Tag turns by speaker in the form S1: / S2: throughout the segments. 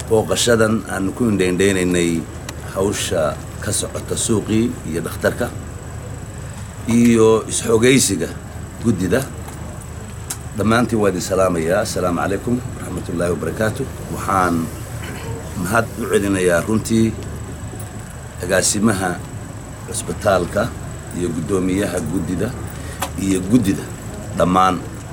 S1: booqashadan aanu ku indhaindhaynaynay hawsha ka socota suuqii iyo dhakhtarka iyo isxogaysiga guddida dhammaantiin waa idin salaamayaa assalaamu calaykum waraxmat ullaahi wabarakaatu waxaan mahad u celinayaa runtii agaasimaha cusbitaalka iyo guddoomiyaha guddida iyo guddida dhammaan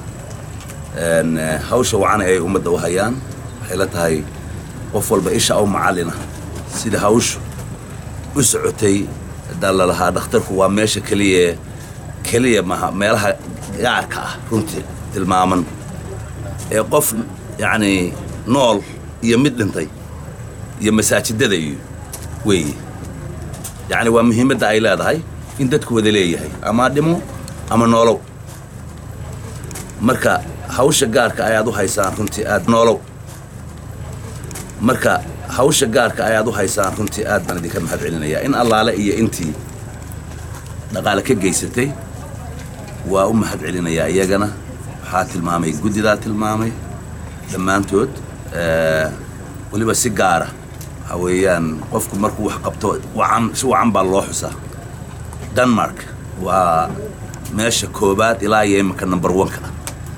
S1: hawsha wacana ay ummadda u hayaan waxay la tahay qof walba isha u macallina sida hawshu u socotay hadaa lalahaa dhakhtarku waa meesha keliya keliya maha meelaha gaarka ah runtii tilmaaman ee qof yacnii nool iyo mid dhintay iyo masaajidada iyo weeye yacni waa muhiimadda ay leedahay in dadku wada leeyahay ama dhimo ama noolow marka hawsha gaarka ayaad u haysaan runtii aad noolow marka hawsha gaarka ayaad u haysaan runtii aad baan idinka mahad celinayaa in allaale iyo intii dhaqaale ka geysatay waa u mahad celinayaa iyagana waxaa tilmaamay guddidaa tilmaamay dhammaantood weliba si gaara waxaa weeyaan qofku markuu wax qabto wacan si wacan baa loo xusaa denmark waa meesha koobaad ilaa iyo iminka number oneka ah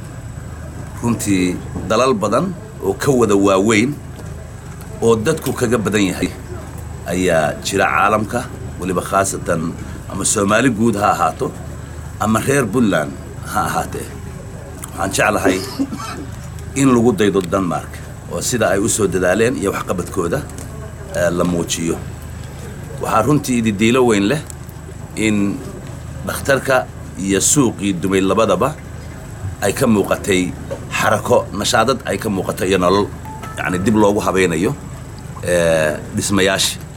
S1: runtii dalal badan oo ka wada waaweyn oo dadku kaga badan yahay ayaa jira caalamka weliba khaasatan ama soomaali guud ha ahaato ama reer puntland ha ahaatee waxaan jeclahay in lagu daydo denmark oo sida ay u soo dadaaleen iyo waxqabadkooda la muujiyo waxaa runtii ididiilo weyn leh in dhakhtarka iyo suuqii dumay labadaba ay ka muuqatay xarako nashaadad ay ka muuqato iyo nolol yacni dib loogu habaynayo dhismayaashii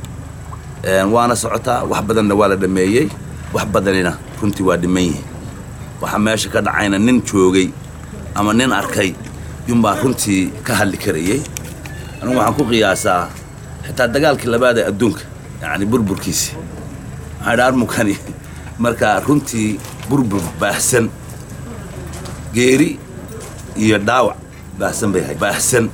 S1: waana socotaa wax badanna waa la dhammeeyey wax badanina runtii waa dhiman yihiin waxaa meesha ka dhacayna nin joogay ama nin arkay yunbaa runtii ka hadli karayey anigu waxaan ku qiyaasaa xitaa dagaalkii labaad ee adduunka yacni burburkiisii waxaan idha armunkani markaa runtii burbur baahsan geeri iyo dhaawac baahsan bay ahayd baahsan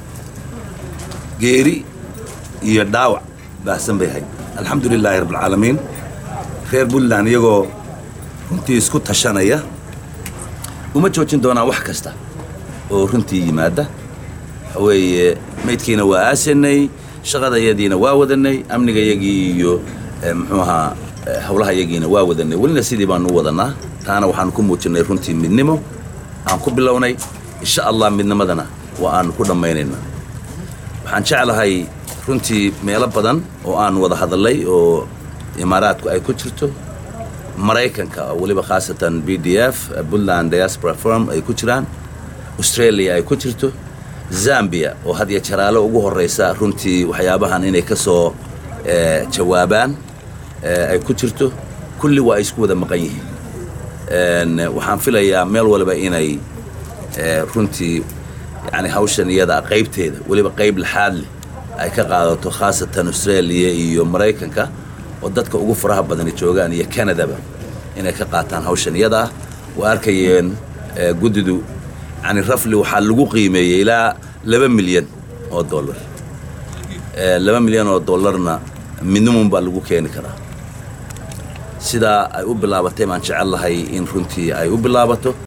S1: geeri iyo dhaawac baahsan bay ahayd alxamdu lilaahi rabbilcaalamiin reer puntland iyagoo runtii isku tashanaya uma joojin doonaan wax kasta oo runtii yimaada waxa weeye maydkiina waa aasanay shaqadayadiina waa wadanay amnigayagii iyo muxuu ahaa howlahayagiina waa wadanay welina sidii baanu u wadanaa taana waxaanu ku muujinnay runtii midnimo aan ku bilownay insha allah midnimadana waa aanu ku dhammaynaynaa waxaan jeclahay runtii meelo badan oo aan wada hadallay oo imaaraadku ay ku jirto maraykanka oo weliba khaasatan b d f puntland diaspora forum ay ku jiraan australia ay ku jirto zambia oo had iyo jaraalo ugu horraysa runtii waxyaabahan inay ka soo jawaabaan ay ku jirto kulli waa ay isku wada maqan yihiin waxaan filayaa meel waliba inay runtii yani hawshan iyada qaybteeda weliba qayb laxaad leh ay ka qaadato khaasatan australia iyo maraykanka oo dadka ugu faraha badani joogaan iyo canadaba inay ka qaataan hawshan iyada ah waa arkayeen guddidu yani rafli waxaa lagu qiimeeyey ilaa laba milyan oo dollar laba milyan oo dollarna minimum baa lagu keeni karaa sidaa ay u bilaabatay baan jecel lahay in runtii ay u bilaabato